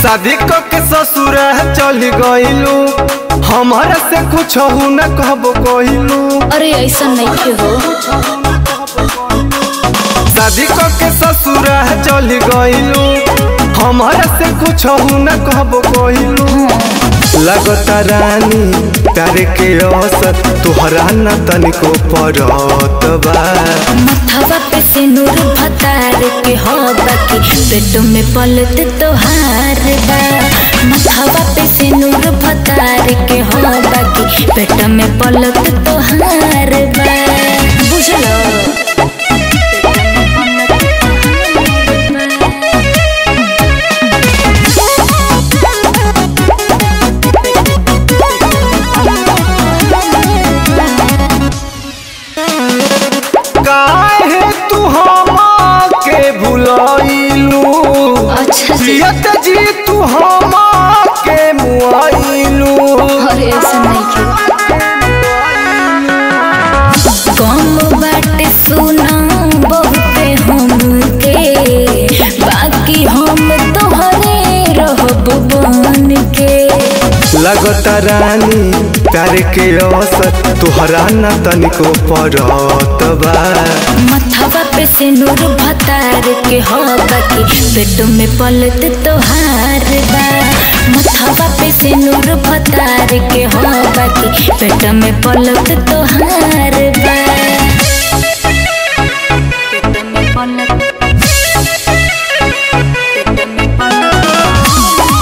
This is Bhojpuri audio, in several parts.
शादी क के ससुर चल गइलू हमारा से कुछ न कहबो कहिलू अरे ऐसा नहीं हो शादी क के ससुर चल गइलू हमारा से कुछ न कहबो कहिलू लगता रानी प्यार के औसत तुहरा न तनिको पड़त बा मथवा पे से नूर भतार के हो बाकी पेट में पलत तोहार बा मथवा पे से नूर भतार के हो बाकी पेट में पलत तोहार बा बुझलो काहे तू हमा के भुलाइलू अच्छा जी जियत जी तू हमा के मुआइलू अरे ऐसा नहीं क्यों कम बाटे सुना बहुते हमके बाकी हम तोहरे रहब बन के लगता रानी प्यार के औसत तुहरा न तनिको पड़त बा मथवा पे से नूर भतार के हो बाकी पेट में पलत तोहार बा मथवा पे से नूर भतार के हो बाकी पेट में पलत तोहार बा पेट में पलत पेट में पलत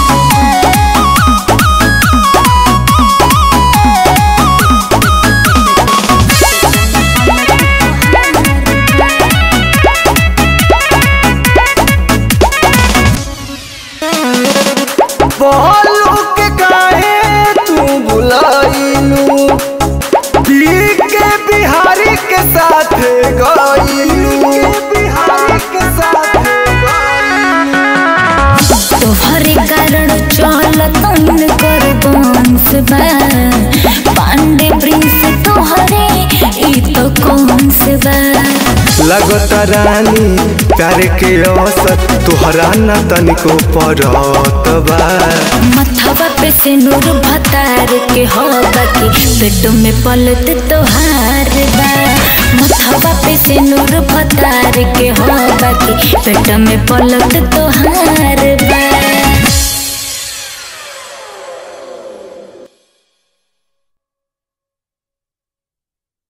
बोलू के काहे तू बुलाइलू पी के बिहारी के साथ गइलू बिहारी के साथ तोहरे कारण चलतन कर बंस बा पांडे प्रिंस तोहरे ई तो कौन से बा लगता रानी प्यार के औसत तुहरा न तनिको पड़त बा मथवा पे से नूर भतार के हो बाकी पेट में पलत तोहार बा मथवा पे से नूर भतार के हो बाकी पेट में पलत तोहार बा